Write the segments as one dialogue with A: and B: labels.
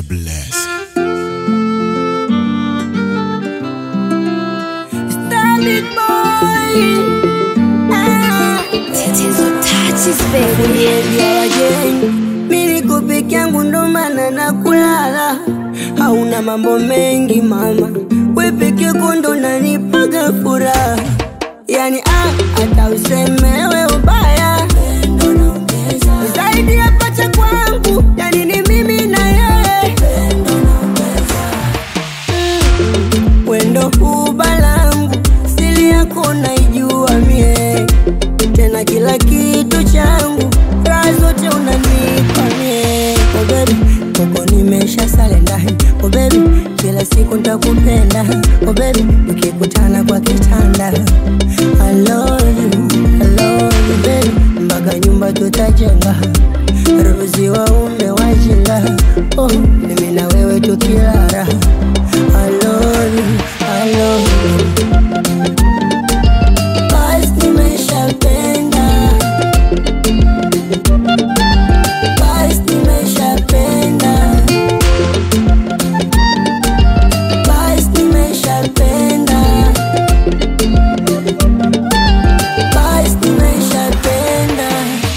A: blessing.
B: Starry boy. Ah.
C: Tatizo touches baby.
B: Uliambia wageni mi niko peke yangu ndo maana na kulala, hauna mambo mengi mama, we peke yako ndo nanipaga furaha, yani ah, hata usemewe ubaya zaidi ya pacha kwangu, yani ni mimi na yeye wendo huba langu, siri yako naijua mie tena kila kitu changu, raha zote unanipa mie. Oh baby, koko nimesha sale ndani. Oh baby, kila siku nitakupenda. Oh baby, ukikutana kwa kitanda. I love you, I love you baby, mpaka nyumba tutajenga. Ruzi waume wajinga. Oh, mimi na wewe tukilala. I love you, I love you. Basi nimeshapenda, basi nimeshapenda, basi nimeshapenda, basi nimeshapenda.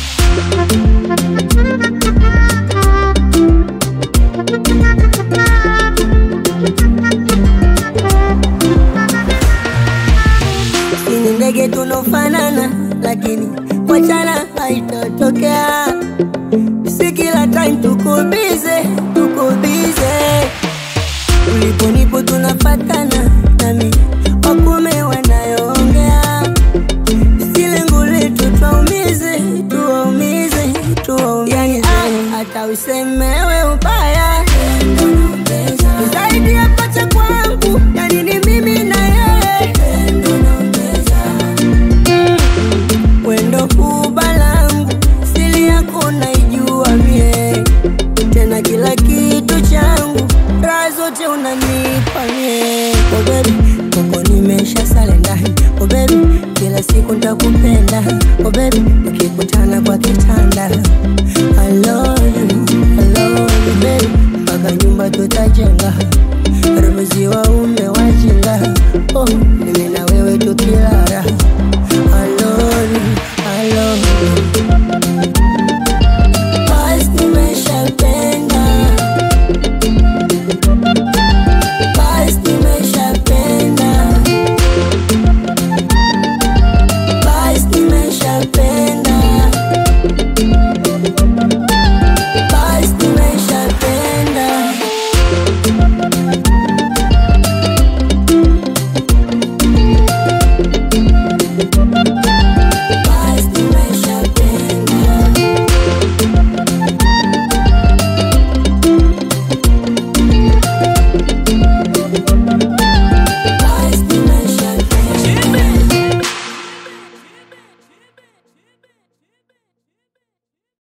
B: Sini ndege tunofanana, lakini wachana haitatokea. Si kila time tuko bize, tuko bize. Ulipo nipo tunafatana, nami wakume wanayoongea. Si lengo letu tuwaumize, tuwaumize, tuwaumize. Yani ah, hata usemewe ubaya zaidi ya pacha kwangu, yani ni mimi na yeye wendo huba langu, siri yako naijua mie, tena kila kitu changu, raha zote unanipa mie. Oh baby, koko nimesha sale ndani.